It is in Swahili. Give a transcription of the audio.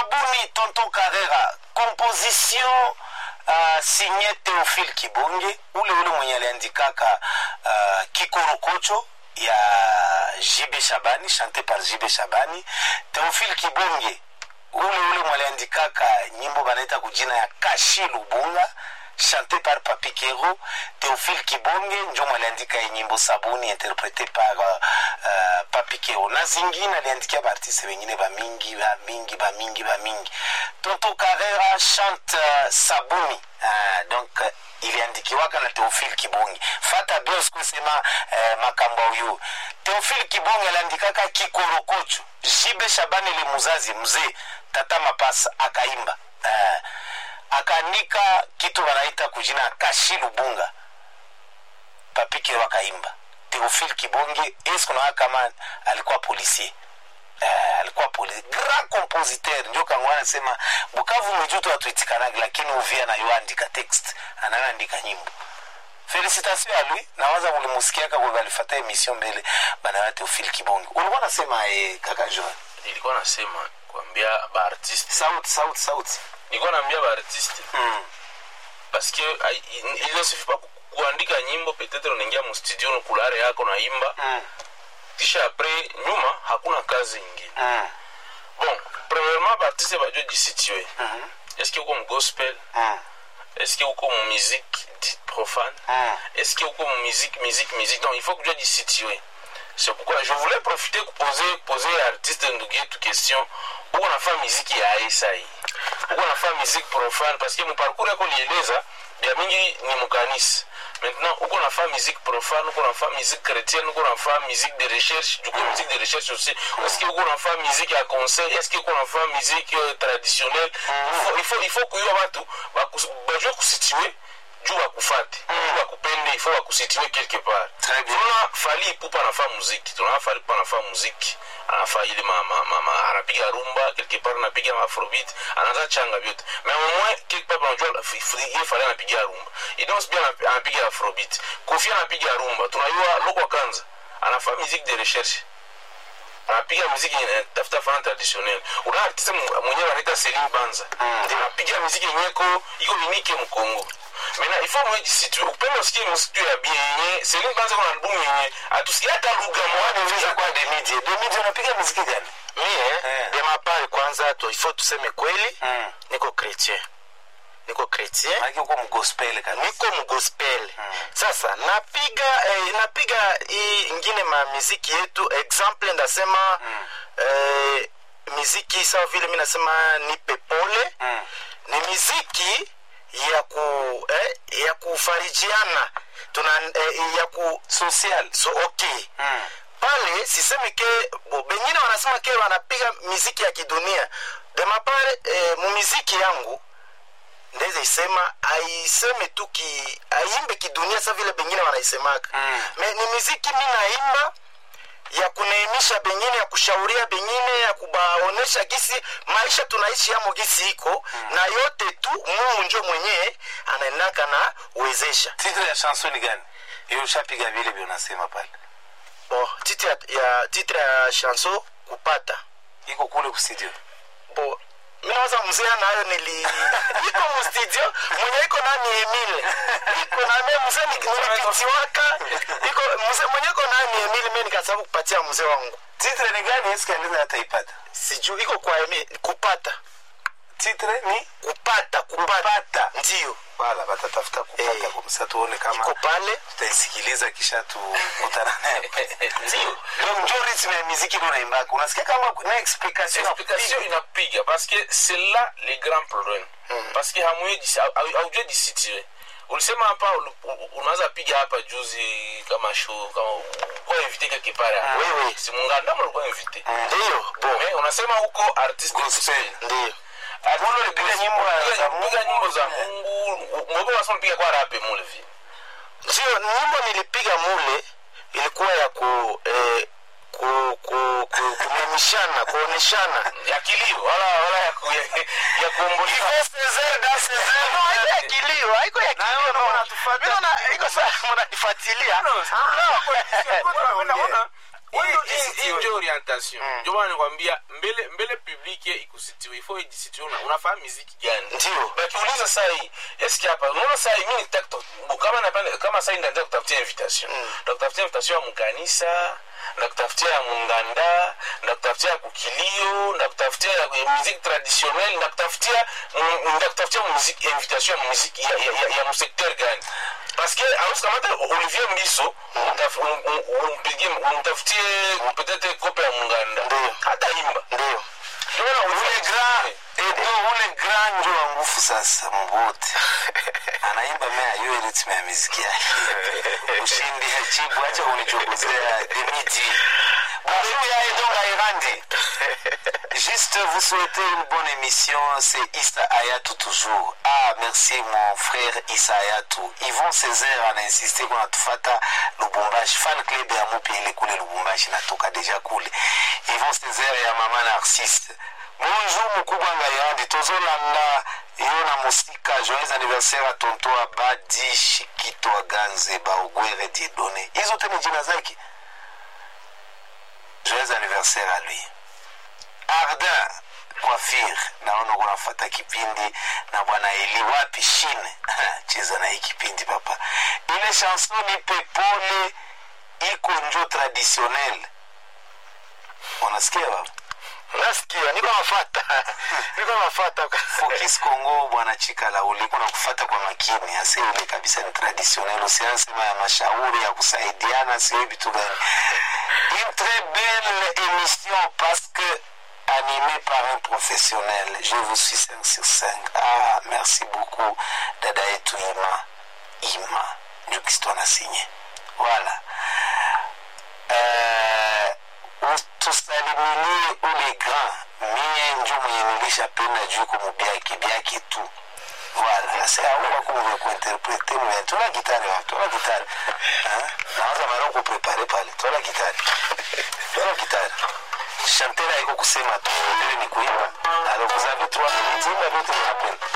sabuni tonton carrera composition uh, signé théophile kibonge ule ule mwenye aliandikaka uh, kikorokocho ya jibe shabani chante par jibe shabani théophile kibonge ule ule mwaliandikaka nyimbo banaita kujina ya kashi lubunga chanté par papi kero théophile kibonge njo mwaliandika ye nyimbo sabuni interprété par uh, uh, papi kero na zingine aliandikia baartiste bengine bamingi bamingi bamingi bamingi tonto carrera chante uh, sabuni uh, donc uh, iliandikiwaka na teofile kibonge fata bien sikusema eh, makambo huyu teofile kibonge aliandikaka kikorokocho jibe shabani le muzazi mzee tata mapasa akaimba eh, akaandika kitu wanaita kujina kashi lubunga papikero akaimba teofile kibonge esikunawa kama alikuwa policier Uh, alikuwa poli grand compositeur njo kangwa anasema bukavu mwijutu atuitikanagi lakini uvia nayoandika text anayoandika nyimbo felicitation ya lui nawaza mulimusikiaka kwe balifata emission mbele banawa teofile kibonge ulikuwa nasema eh, kaka joan nilikuwa nasema kuambia baartiste sauti sauti sauti nilikuwa naambia baartiste mm. parce que ai- il il ne suffit pas ku- kuandika nyimbo peut-être unaingia mustudio nukulare yako naimba Mm. kisha apres nyuma hakuna kazi ingine Mm. bon premièrement baartiste bajue jisitue Mhm. est-ce que uko mugospel Mm. est-ce que uko mu musique dite profane Mm. est-ce que uko mu musique musique musique donc il faut kujua jisitue c'est pourquoi je voulais profiter kuposer poser artiste ndugu yetu question uko nafaa miziki ya aisa hii uko nafaa miziki profane parce que muparcours yako lieleza bya mingi ni mukanisa maintenant uko nafaa musique profane uko nafaa musique chrétienne uko nafaa musique de recherche duko musique de recherche aussi est-ce que uko nafaa musique ya conseil est-ce que uko nafaa musique euh, traditionnelle il faut il faut il faut kuyua watu bakus- bajue kusitue juu bakufate juu bakupende il faut bakusitue quelque part Très bien. tunaona fali ipupa anafaa muziki tunaona fali ipupa anafaa muziki anafaa ile ma, ma, ma, ma, anapiga rumba quelque part anapiga afrobeat anaanza changa vyote mais au moins quelque part unajua f- f- ile fali anapiga rumba idons pia anapi- anapiga afrobeat kofi anapiga rumba tunajua loko kanza anafaa musique de recherche anapiga muziki eh, tafuta fana traditionnel una artiste mu- mwenyewe anaita Celine Banza anapiga muziki yenyeko iko unique mkongo mena ifo mweji situ upende usikie muziki ya bien yenye Celine Banza kuna albumu yenye atusikia hata lugha Unaweza moja kuwa demidie demidie unapiga muziki gani mie Eh. de mapari kwanza tu ifo tuseme kweli Mm. niko chrétien niko chrétien maanake uko mgospel kabisa niko mgospel sasa napiga eh, napiga hii ingine ma miziki yetu example ndasema eh, miziki sawa vile mi nasema nipe pole Mm. ni miziki ya ku eh, ya kufarijiana tuna eh, ya ku social so okay Mm. pale sisemi ke bo, bengine wanasema ke wanapiga miziki ya kidunia demapare eh, mumiziki yangu ndeze isema aiseme tu ki aimbe kidunia sa vile bengine wanaisemaka Mm. me ni miziki mi naimba ya kuneemisha bengine ya kushauria bengine ya kubaonesha gisi maisha tunaishi yamo gisi iko na yote tu mungu njo mwenyewe anaendaka na uwezesha titre ya chanson ni gani hiyo ushapiga vile vile unasema pale bo titre ya, ya, titre ya chanson kupata iko kule kustudio bo minawaza mzee nayo nili iko mustudio mwenye iko nani emile iko nami mzee ni- nilipitiwaka iko mzee mwenye iko nani emile mi nikasabu kupatia mzee wangu titre ni gani esikaliza hataipata sijuu iko kwa emi kupata titre ni kupata kupata pata ndio wala batatafuta kupata Eh. kumsa tuone kama iko pale tutaisikiliza kisha tukutana naye ndio donc njo ritme ya miziki ndo naimbaka unasikia kama na explication ya explication kupiga. inapiga parce que c'est là le grand problème parce que hamwe haujue jisitue ulisema hapa ulu- u- unaweza piga hapa juzi kama show kama kwa invité quelque part hapa. Wewe. si munganda mlikuwa invité ndio bo mais unasema huko artiste Gospel. ndio Mule ulipiga nyimbo za Mungu. piga nyimbo za Mungu mbona unasema piga kwa rape mule vi ndio nyimbo nilipiga mule ilikuwa ya ku eh, ku ku ku kunemishana kuoneshana ya kilio wala wala ya ku, ya kuomboleza No, haiko ya kilio haiko ya Na wewe kilio unaona tufuata. Mimi naona iko saa mnanifuatilia No, No. Unaona, Wewe ndio Hii- hii jisitiwe. ndio orientation ndio maana nikwambia mbele mbele public ikusitiwe ifo ijisitiwe una- unafanya muziki gani Ndio. bakiuliza saa hii eske hapa unaona saa hii mimi nitaka kuta- kama napenda kama saa hii ndio kutafutia invitation ndakutafutia invitation ya mkanisa ndakutafutia ya munganda ndakutafutia ya kukilio ndakutafutia ya musique traditionnelle ndakutafutia mm, ndakutafutia musique invitation ya musique ya, ya, ya, ya msecteur gani parce que awezi kamata olivier mbiso umtaf- um- um- umpigie umtafutie peut-être kope ya munganda Ndio. hata imba ndio Ndio maana ule Olivier- grand edo ule grand njo wa nguvu sasa mbote anaimba mea hiyo ritme ya miziki yake ushindi hajibu acha kunichunguzea demidi bonjour ya edo ngairandi Juste vous souhaiter une bonne émission, c'est Issa Ayatou toujours. Ah, merci mon frère Issa Ayatou. Yvon Césaire a insisté qu'on a tufata Lubumbashi. Fan club ya mupi ile kule Lubumbashi natoka deja kule. Yvon Césaire ya mama Narcisse. Bonjour mkubwa Ngayandi, tozolanda yo na mosika joyeux anniversaire a tonto Abadi Shikito Aganze Baogwere Diedone. Hizo tena jina zake. Joyeux anniversaire à lui. Ardin Coiffure, naona kunafata kipindi na bwana Eli wapi shine cheza na hii kipindi papa. Ile chanson nipe pole iko njo traditionnel. Unasikia baba? nasikia niko nafata niko nafata Focus Congo bwana Chikala uliko na kufata kwa makini, hasa ile kabisa ni traditionnel, usiansema ya mashauri ya kusaidiana, sio vitu gani. Une très belle émission parce que animée par un professionnel. Je vous suis 5 sur 5. Ah, merci beaucoup dada yetu Ima. Ima ndio kitu anasinye. Voilà. Eh, tusalimilie ule grand mie njo mwenye nilishapenda juu kumubiaki biaki tu voilà c'est à moi qu'on veut kuinterpréter mais tola gitari wa tola gitari hein naanza mara kuprepare pale tola gitari tola gitari chantera iko kusema tu ile ni kuimba alors vous avez trois minutes imba vyote mnapenda